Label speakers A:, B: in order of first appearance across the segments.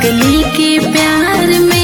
A: पगली के प्यार में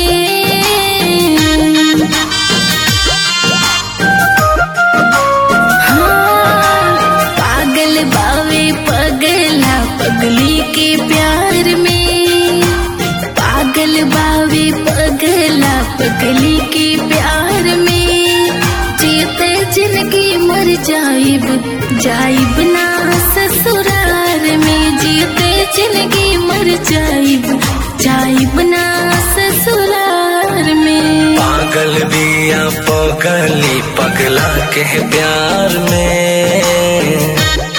A: हाँ, पागल बावे पगला पगली के प्यार में पागल बावे पगला पगली के प्यार में जीते जिंदगी मर जाइब जाइब ना ससुरार में जीते जिंदगी मर जाइब जाइब ना ससुरार में
B: पागल बिया पगली पगला के प्यार में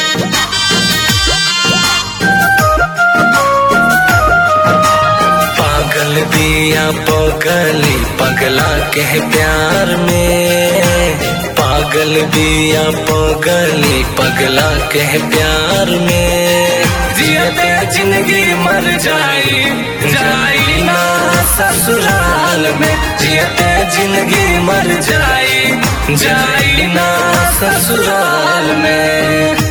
B: पागल बिया पगली पगला के प्यार में पागल बिया पगली पगला के प्यार में जियते जिंदगी मर जाई जाई ना ससुराल में जियते जिंदगी मर जाई जाई ना ससुराल में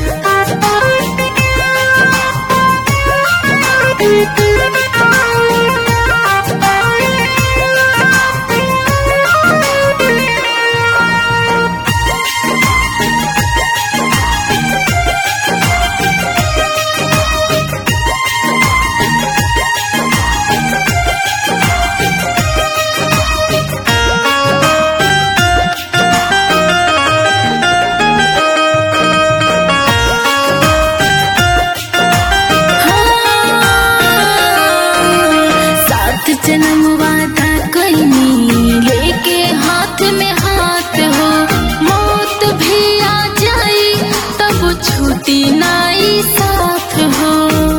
A: सात जन्म वादा कईनी लेके हाथ में हाथ हो मौत भी आ जाई तब छूटी नाई साथ हो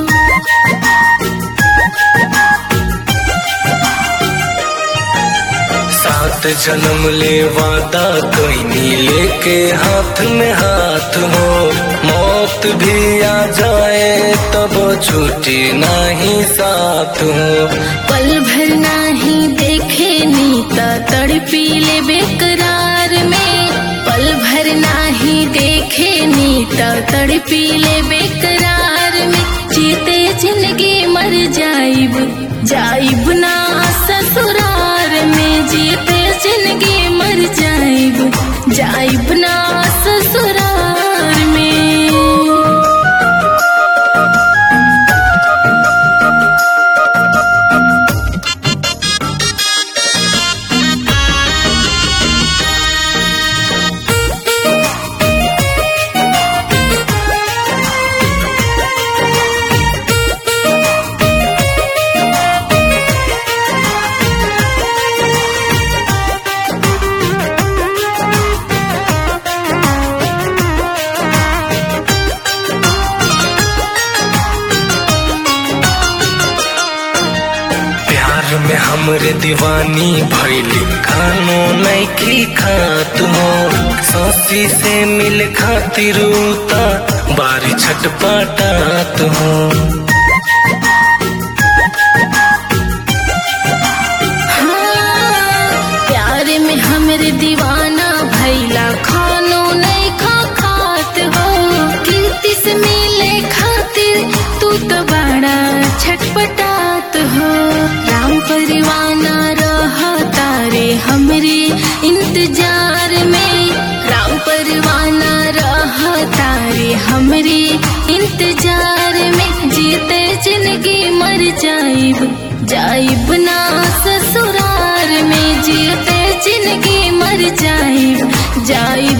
B: सात जन्म ले वादा कोई नी लेके हाथ में हाथ हो मौत भी आ जाए तब छूटी नहीं साथ हो
A: पल भर नाही देखे नीता तड़पी ले बेकरार में पल भर नाही देखे नीता तड़पी ले बेकरार में जीते जिंदगी मर जाइब जाइब ना ससुरार में जीते जिंदगी मर जाइब जाइब ना ससुरार में
B: प्यार में हमरे दीवानी भैली खानो नहीं खात हो सौसी से मिल खातिर उता बारी छटपटात हो
A: हाँ, प्यार में हमरे दीवाना भैला खानो नहीं खा खात हो कीर्ति से मिले खातिर तू तो बड़ा छटपटात हो राम परवाना रह तारे हमरे इंतजार में राम परवाना रह तारे हमरे इंतजार में जीते जिंदगी मर जाइब जाइब ना ससुरार में जीते जिंदगी मर जाइब जाइब